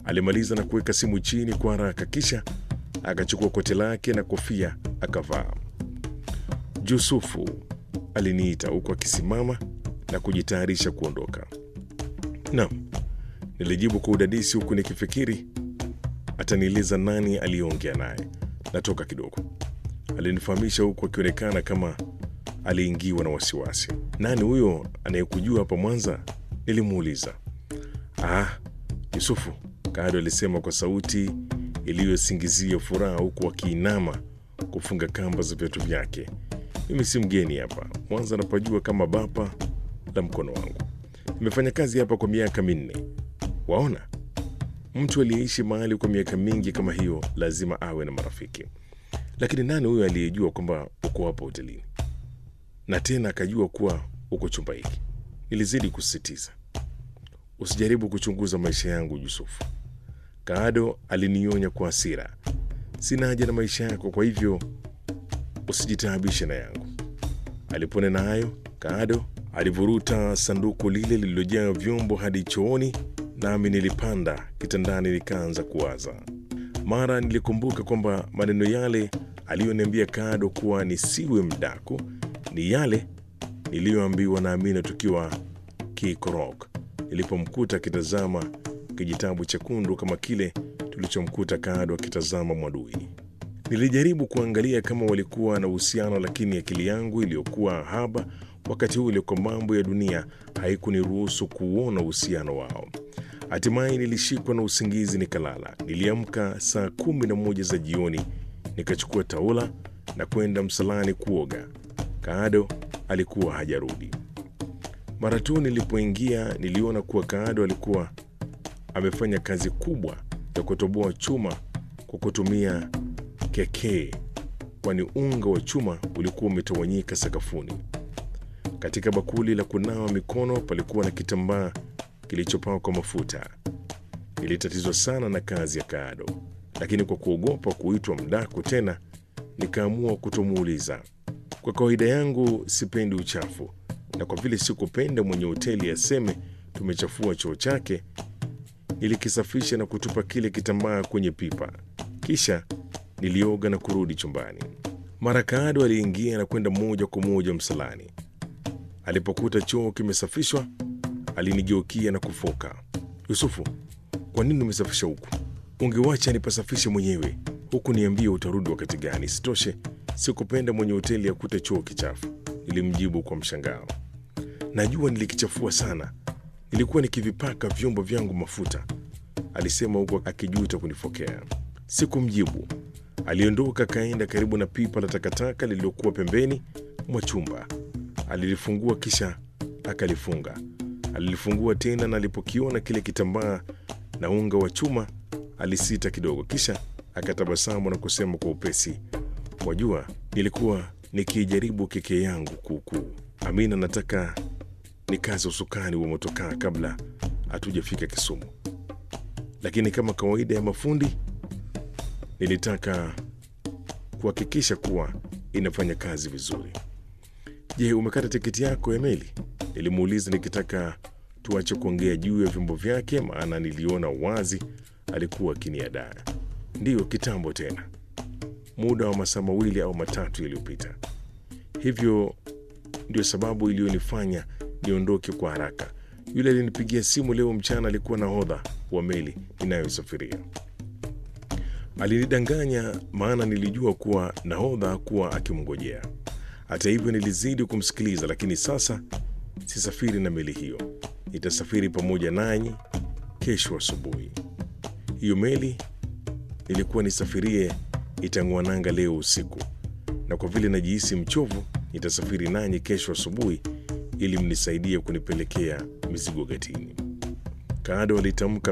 Alimaliza na kuweka simu chini kwa haraka, kisha akachukua koti lake na kofia akavaa. Yusufu, aliniita huku akisimama na kujitayarisha kuondoka. Naam, nilijibu kwa udadisi huku nikifikiri atanieleza nani aliyeongea naye. Natoka kidogo, alinifahamisha huku akionekana kama aliingiwa na wasiwasi. Nani huyo anayekujua hapa Mwanza? Nilimuuliza. Ah, Yusufu, Kado alisema kwa sauti iliyosingizia furaha huku akiinama kufunga kamba za viatu vyake. Mimi si mgeni hapa Mwanza, napajua kama bapa la mkono wangu. Nimefanya kazi hapa kwa miaka minne. Waona, mtu aliyeishi mahali kwa miaka mingi kama hiyo lazima awe na marafiki. Lakini nani huyo aliyejua kwamba uko hapa hotelini na tena akajua kuwa uko chumba hiki? Nilizidi kusisitiza. Usijaribu kuchunguza maisha yangu Yusufu. Kaado alinionya kwa hasira. Sina haja na maisha yako, kwa hivyo usijitaabishe na yangu. Aliponena hayo, Kaado alivuruta sanduku lile lililojaa vyombo hadi chooni, nami nilipanda kitandani nikaanza kuwaza. Mara nilikumbuka kwamba maneno yale aliyoniambia Kaado kuwa nisiwe mdaku ni yale niliyoambiwa na Amina tukiwa Kikorok nilipomkuta akitazama kijitabu chekundu kama kile tulichomkuta Kaado akitazama Mwadui. Nilijaribu kuangalia kama walikuwa na uhusiano, lakini akili yangu iliyokuwa haba wakati ule kwa mambo ya dunia haikuniruhusu kuona uhusiano wao. Hatimaye nilishikwa na usingizi nikalala. Niliamka saa kumi na moja za jioni, nikachukua taula na kwenda msalani kuoga. Kaado alikuwa hajarudi. Mara tu nilipoingia, niliona kuwa Kaado alikuwa amefanya kazi kubwa ya kutoboa chuma kwa kutumia kekee, kwani unga wa chuma ulikuwa umetawanyika sakafuni. Katika bakuli la kunawa mikono palikuwa na kitambaa kilichopakwa mafuta. Nilitatizwa sana na kazi ya Kaado, lakini kwa kuogopa kuitwa mdaku tena, nikaamua kutomuuliza. Kwa kawaida yangu sipendi uchafu, na kwa vile sikupenda mwenye hoteli aseme tumechafua choo chake, nilikisafisha na kutupa kile kitambaa kwenye pipa, kisha nilioga na kurudi chumbani. Mara Kaado aliingia na kwenda moja kwa moja msalani. Alipokuta choo kimesafishwa, alinigeukia na kufoka, Yusufu, kwa nini umesafisha huku? Ungewacha nipasafishe mwenyewe, huku niambie utarudi wakati gani? Sitoshe, sikupenda mwenye hoteli akute choo kichafu. Nilimjibu kwa mshangao. Najua nilikichafua sana, nilikuwa nikivipaka vyombo vyangu mafuta, alisema huku akijuta kunifokea. Sikumjibu. Aliondoka akaenda karibu na pipa la takataka lililokuwa pembeni mwa chumba. Alilifungua kisha akalifunga. Alilifungua tena, na alipokiona kile kitambaa na unga wa chuma alisita kidogo, kisha akatabasamu na kusema kwa upesi, wajua, nilikuwa nikijaribu keke yangu kuukuu. Amina, nataka nikaze usukani wa motokaa kabla hatujafika Kisumu, lakini kama kawaida ya mafundi nilitaka kuhakikisha kuwa inafanya kazi vizuri. Je, umekata tiketi yako ya meli? Nilimuuliza nikitaka tuache kuongea juu ya vyombo vyake, maana niliona wazi alikuwa akiniadaa. Ndiyo, kitambo tena, muda wa masaa mawili au matatu yaliyopita. Hivyo ndio sababu iliyonifanya niondoke kwa haraka. Yule alinipigia simu leo mchana alikuwa nahodha wa meli inayosafiria. Alinidanganya maana nilijua kuwa nahodha kuwa akimngojea. Hata hivyo, nilizidi kumsikiliza, lakini sasa sisafiri na meli hiyo, nitasafiri pamoja nanyi kesho asubuhi. Hiyo meli nilikuwa nisafirie itang'oa nanga leo usiku, na kwa vile najihisi mchovu, nitasafiri nanyi kesho asubuhi ili mnisaidie kunipelekea mizigo gatini. Kaado alitamka